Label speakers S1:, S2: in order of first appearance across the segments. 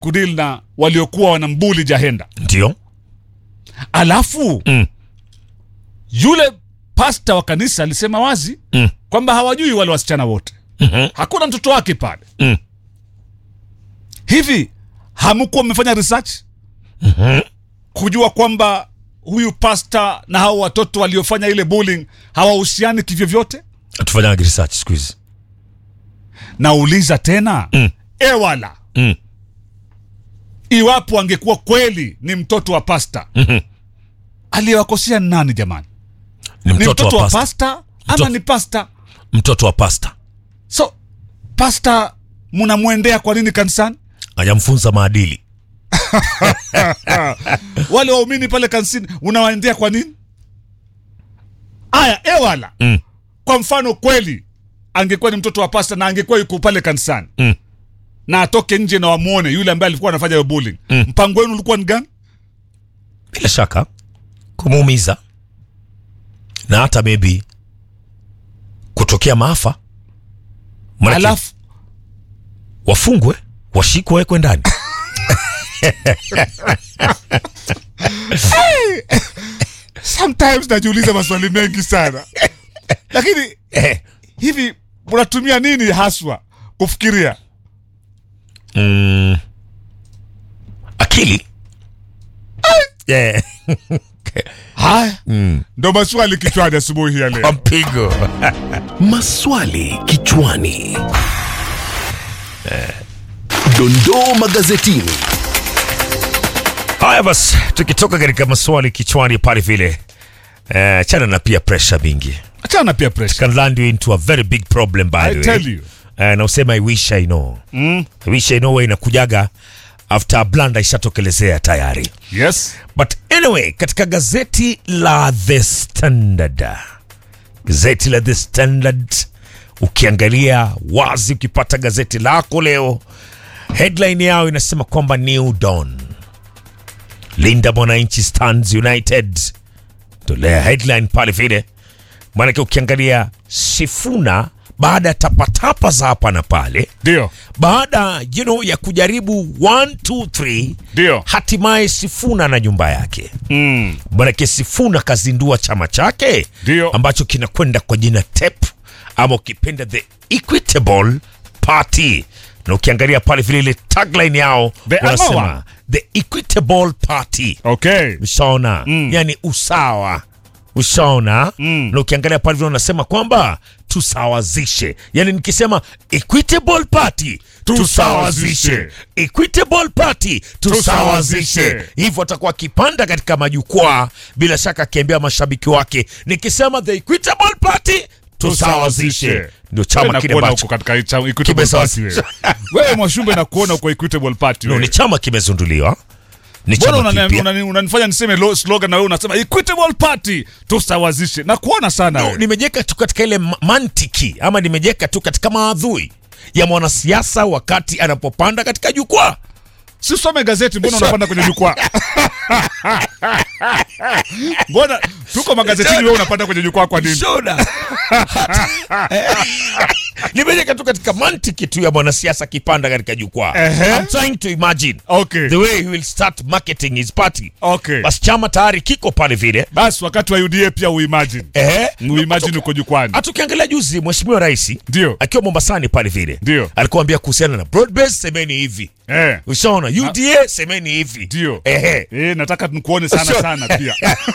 S1: kudili na waliokuwa wanambuli Jahenda.
S2: ndio
S1: Alafu
S2: Mm.
S1: yule pasta wa kanisa alisema wazi
S2: Mm.
S1: kwamba hawajui wale wasichana wote,
S2: Mhm.
S1: hakuna mtoto wake pale.
S2: Mm.
S1: Hivi hamkuwa mmefanya research kujua kwamba huyu pasta na hao watoto waliofanya ile bullying hawahusiani kivyovyote?
S2: tufanyage research siku hizi
S1: Nauliza tena
S2: Mm.
S1: ewala
S2: Mm.
S1: iwapo angekuwa kweli ni mtoto wa pasta
S2: Mhm.
S1: aliyewakosea ni nani jamani?
S2: ni
S1: Ni
S2: mtoto,
S1: mtoto
S2: wa
S1: wa
S2: pasta
S1: pasta ama
S2: Mtoto-
S1: ni pasta?
S2: mtoto wa pasta
S1: So pasta mnamwendea kwa nini kanisani?
S2: hajamfunza maadili
S1: Wale waumini pale kanisani unawaendea kwa nini? Aya, ewala
S2: Mm.
S1: kwa mfano kweli angekuwa ni mtoto wa pasta na angekuwa yuko pale kanisani
S2: Mm.
S1: na atoke nje na wamuone yule ambaye alikuwa anafanya hiyo bullying,
S2: Mm.
S1: mpango wenu ulikuwa ni gani?
S2: bila shaka kumuumiza na hata maybe kutokea maafa Manake
S1: Alafu
S2: wafungwe washikwe wekwe ndani
S1: sometimes najiuliza maswali mengi sana lakini
S2: Eh.
S1: hivi unatumia nini haswa kufikiria
S2: mm. akili yeah.
S1: haya ndo maswali kichwani asubuhi ya
S2: kwa
S1: leo
S2: mpigo
S3: Maswali kichwani. Dondoo magazetini.
S2: haya basi tukitoka katika maswali kichwani pale vile eh, chana na pia pressure mingi
S1: achana pia pressure
S2: can land you into a very big problem by
S1: I
S2: the way
S1: tell you.
S2: eh, na usema i wish i know
S1: mm.
S2: I wish i know wa inakujaga after a blunder ishatokelezea tayari
S1: yes
S2: but anyway katika gazeti la the standard gazeti la the standard ukiangalia wazi ukipata gazeti lako leo headline yao inasema kwamba new dawn linda mwananchi stands united tolea headline pale vile maanake ukiangalia sifuna baada ya tapatapa za hapa na pale
S1: ndio
S2: baada you know, ya kujaribu 1 2 3
S1: ndio
S2: hatimaye Sifuna na nyumba yake.
S1: mm.
S2: Manake Sifuna kazindua chama chake
S1: Ndio.
S2: ambacho kinakwenda kwa jina TEP ama ukipenda the Equitable Party, na ukiangalia pale vile ile tagline yao
S1: The
S2: wanasema
S1: Amawa.
S2: the Equitable Party
S1: okay
S2: ushaona
S1: Mm.
S2: yani usawa ushaona
S1: Mm.
S2: na ukiangalia pale vile wanasema kwamba tusawazishe yani nikisema equitable party tusawazishe
S1: Tusawazishe.
S2: equitable party tusawazishe
S1: Tusawazishe.
S2: hivyo atakuwa akipanda katika majukwaa bila shaka akiambia mashabiki wake nikisema the equitable party tusawazishe ndio chama kile
S1: Nakuona
S2: ambacho
S1: huko katika chama- Equitable Party wewe.
S2: kimesawazisha
S1: wewe mwashumbe nakuona uko Equitable Party
S2: no,
S1: wewe.
S2: ni chama kimezunduliwa ni
S1: Mbona
S2: chama
S1: unani-
S2: kipya
S1: unani- unanifanya niseme lo- slogan na wewe unasema Equitable Party tusawazishe na kuona sana
S2: no,
S1: wewe.
S2: nimejeka tu katika ile ma- mantiki ama nimejeka tu katika maadhui ya mwanasiasa wakati anapopanda katika jukwaa
S1: Sisome gazeti, mbona unapanda kwenye jukwaa? Mbona tuko magazetini, wewe unapanda kwenye jukwaa kwa nini?
S2: Shoda. nimejeka tu katika mantiki tu ya mwanasiasa akipanda katika jukwaa
S1: Ehe.
S2: I'm trying to imagine
S1: Okay,
S2: the way he will start marketing his party
S1: okay.
S2: basi chama tayari kiko pale vile
S1: Basi wakati wa UDA pia uimagine,
S2: Ehe.
S1: uimagine uko jukwani.
S2: hata ukiangalia juzi mheshimiwa rais
S1: Ndio,
S2: akiwa mombasani pale vile
S1: Ndio.
S2: alikuwa ambia kuhusiana na broad base semeni hivi
S1: eh,
S2: ushaona uda semeni hivi
S1: ndio.
S2: ehe
S1: Eh, nataka nikuone sana
S2: Sure.
S1: sana pia.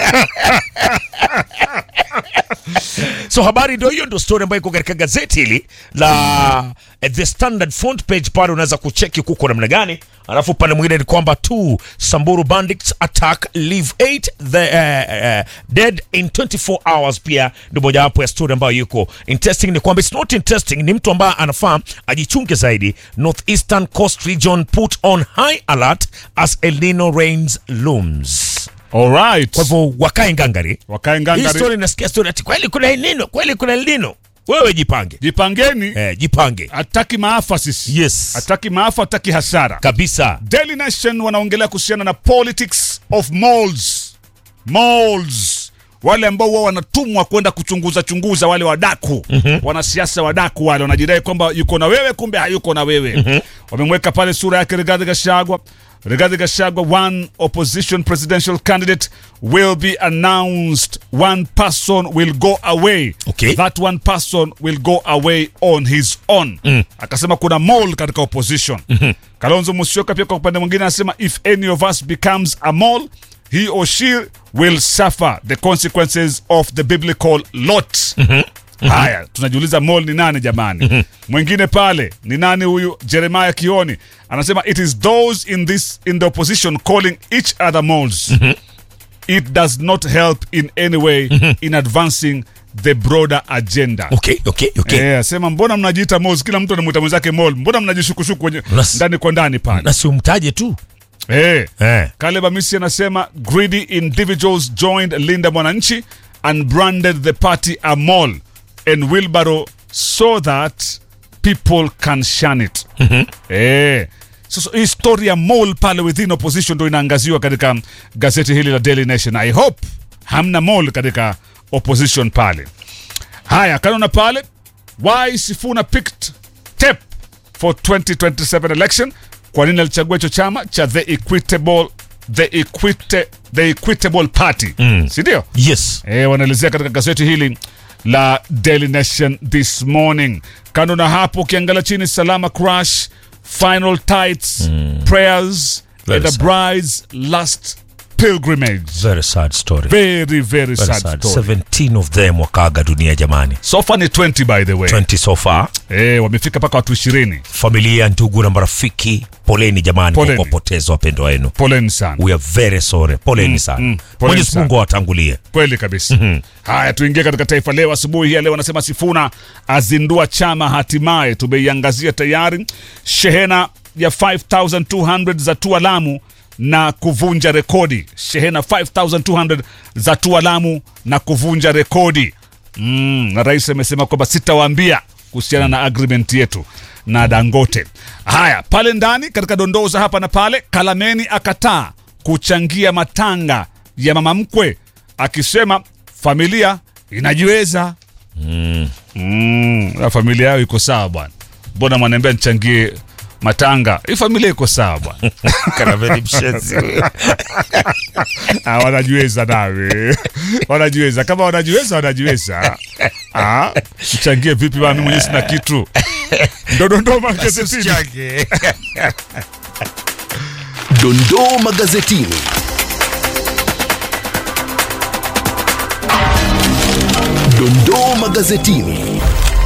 S2: so habari ndio hiyo ndio story ambayo iko katika gazeti hili la eh, the standard front page pale unaweza kucheki kuko namna gani alafu pale mwingine ni kwamba two samburu bandits attack leave 8 the uh, uh, dead in 24 hours pia ndio mojawapo ya story ambayo yuko interesting ni kwamba it's not interesting ni mtu ambaye anafaa ajichunge zaidi northeastern coast region put on high alert as el nino rains looms
S1: All right.
S2: kwa hivyo wakae ngangari
S1: Wakae
S2: hii
S1: ngangari.
S2: story nasikia story ati kweli kuna El Nino, kweli kuna El Nino. Wewe jipange.
S1: Jipangeni,
S2: Eh, jipange.
S1: hataki maafa sisi.
S2: Yes.
S1: Hataki maafa, hataki hasara.
S2: Kabisa.
S1: Daily Nation wanaongelea kuhusiana na politics of malls. Malls. wale ambao huwa wanatumwa kwenda kuchunguza chunguza wale wadaku mm-hmm. wanasiasa wadaku wale wanajidai kwamba yuko na wewe kumbe hayuko na wewe mm-hmm. wamemweka pale sura yake Rigathi Gachagua Rigathi Gachagua one opposition presidential candidate will be announced one person will go away
S2: Okay.
S1: that one person will go away on his own mm. akasema kuna mole katika opposition mm-hmm. Kalonzo Musyoka pia kwa upande mwingine anasema if any of us becomes a mole he or she will suffer the consequences of the biblical lot haya tunajiuliza mole ni nani jamani mwingine pale ni nani huyu jeremiah kioni anasema it is those in this in the opposition calling each other moles it does not help in any way in advancing the broader agenda
S2: okay okay okay
S1: Eh, asema mbona mnajiita moles kila mtu anamwita mwenzake mole mbona mnajishukushuku wenye
S2: Nas-
S1: ndani kwa ndani pale
S2: na si umtaje tu
S1: eh.
S2: eh.
S1: Caleb Amisi anasema greedy individuals joined Linda Mwananchi and branded the party a mall and wheelbarrow so that people can shun it. Eh. So, so hii story ya mall pale within opposition ndo inaangaziwa katika gazeti hili la Daily Nation. I hope hamna mall katika opposition pale. Haya, kanona pale why Sifuna picked tep for 2027 election. Kwa nini alichagua hicho chama cha the equitable the equite, the equitable party mm. si ndio?
S2: yes
S1: E, wanaelezea katika gazeti hili la Daily Nation this morning. Kando na hapo, ukiangalia chini, Salama crash final tights prayers
S2: Very
S1: and a
S2: sad.
S1: bride's last pilgrimage.
S2: very sad story
S1: Very very,
S2: very
S1: sad,
S2: sad
S1: story.
S2: 17 of them wakaaga dunia jamani
S1: So far ni 20 by the way.
S2: 20 so far
S1: E, wamefika mpaka watu 20.
S2: familia ndugu na marafiki poleni jamani
S1: Poleni.
S2: kwa kuwapoteza wapendwa wenu
S1: Poleni sana.
S2: we are very sorry poleni sana
S1: mm, poleni
S2: mwenyezi
S1: sana.
S2: mungu awatangulie
S1: kweli kabisa haya tuingie katika taifa leo asubuhi hii ya leo anasema sifuna azindua chama hatimaye tumeiangazia tayari shehena ya 5200 za tua lamu na kuvunja rekodi shehena 5200 za tua lamu na kuvunja rekodi mm, na rais amesema kwamba sitawaambia kuhusiana na agreement yetu na dangote haya pale ndani katika dondoo za hapa na pale kalameni akataa kuchangia matanga ya mama mkwe akisema familia inajiweza mm. na familia yao iko sawa bwana mbona mwanaambia nichangie matanga hii familia iko sawa bwana
S2: karaveni mshenzi
S1: Ah, wanajiweza nawe wanajiweza kama wanajiweza wanajiweza Ah, mchangie vipi bana mimi mwenyewe sina kitu ndodondoo magazetini
S3: Dondoo magazetini. Dondoo magazetini.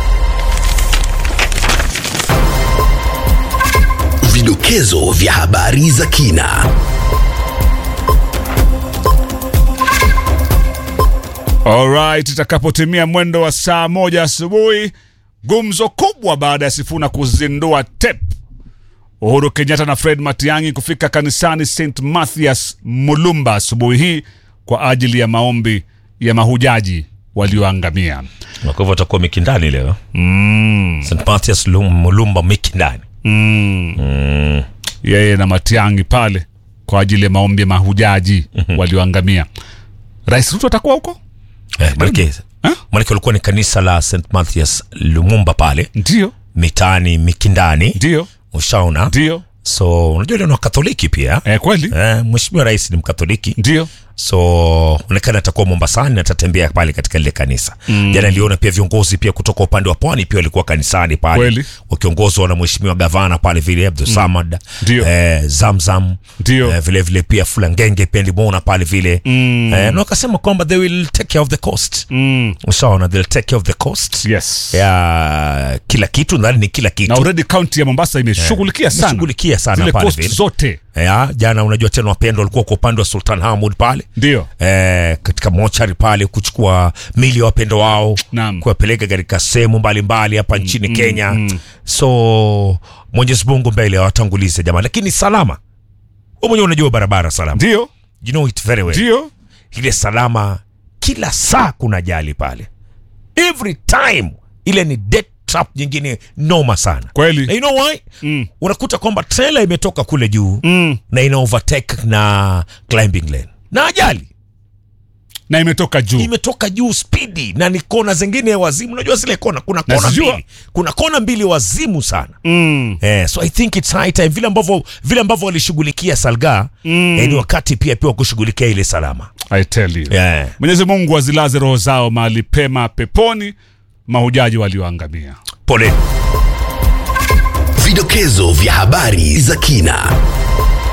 S3: Vidokezo vya habari za kina.
S1: Alright, itakapotimia mwendo wa saa moja asubuhi, gumzo kubwa baada ya Sifuna kuzindua TEP. Uhuru Kenyatta na Fred Matiang'i kufika kanisani St Mathias Mulumba asubuhi hii kwa ajili ya maombi ya mahujaji walioangamia.
S2: na kwa hivyo atakuwa mikindani leo st mathias Lum- mulumba mikindani
S1: Yeye na Matiang'i pale kwa ajili ya maombi ya mahujaji walioangamia. Rais Ruto atakuwa huko?
S2: eh, manake
S1: Ha?
S2: manake walikuwa ni kanisa la st mathias lumumba pale
S1: Ndio,
S2: mitaani mikindani
S1: ndio,
S2: ushaona
S1: ndio.
S2: so unajua leo ni wakatholiki pia
S1: Eh, kweli?
S2: eh, mheshimiwa rais ni mkatholiki
S1: Ndio.
S2: so onekana atakuwa mombasani na atatembea pale katika lile kanisa mm. jana niliona pia viongozi pia kutoka upande wa pwani pia walikuwa kanisani pale
S1: Kweli.
S2: wakiongozwa na mheshimiwa gavana pale vile abdul samad
S1: Ndio.
S2: eh, zamzam
S1: Ndio.
S2: eh, vile vile pia fulangenge pia nilimwona pale vile mm. eh, na wakasema kwamba they will take care of the coast
S1: Mm.
S2: ushaona they'll take care of the coast
S1: Yes.
S2: ya kila kitu nadhani ni kila
S1: na
S2: kitu
S1: already kaunti ya Mombasa imeshughulikia sana
S2: imeshughulikia sana
S1: zile
S2: pale
S1: coast
S2: vile.
S1: zote,
S2: ya, jana unajua tena wapendwa walikuwa kwa upande wa sultan hamud pale
S1: ndio
S2: eh, katika mochari pale kuchukua mili ya wapendo wao
S1: Naam.
S2: kuwapeleka katika sehemu mbalimbali hapa nchini Kenya so Mwenyezi Mungu mbele awatangulize jamani, lakini salama, wewe mwenyewe unajua barabara salama,
S1: ndio
S2: you know it very well.
S1: ndio
S2: Ile salama kila saa kuna jali pale, every time ile ni death trap nyingine noma sana na
S1: kweli
S2: you know why
S1: Mm.
S2: unakuta kwamba trailer imetoka kule juu
S1: mm.
S2: na ina overtake na climbing lane na ajali
S1: na imetoka juu
S2: imetoka juu spidi na ni kona zingine ya wazimu unajua zile kona kuna kona
S1: Nazijua.
S2: mbili kuna kona mbili wazimu sana
S1: mm.
S2: Eh, so I think it's high time vile ambavyo vile ambavyo walishughulikia Salga mm. eh, ni wakati pia pia wa kushughulikia ile salama.
S1: I tell you
S2: Yeah.
S1: mwenyezi mungu azilaze roho zao mahali pema peponi mahujaji walioangamia
S2: Pole.
S3: Vidokezo vya habari za kina.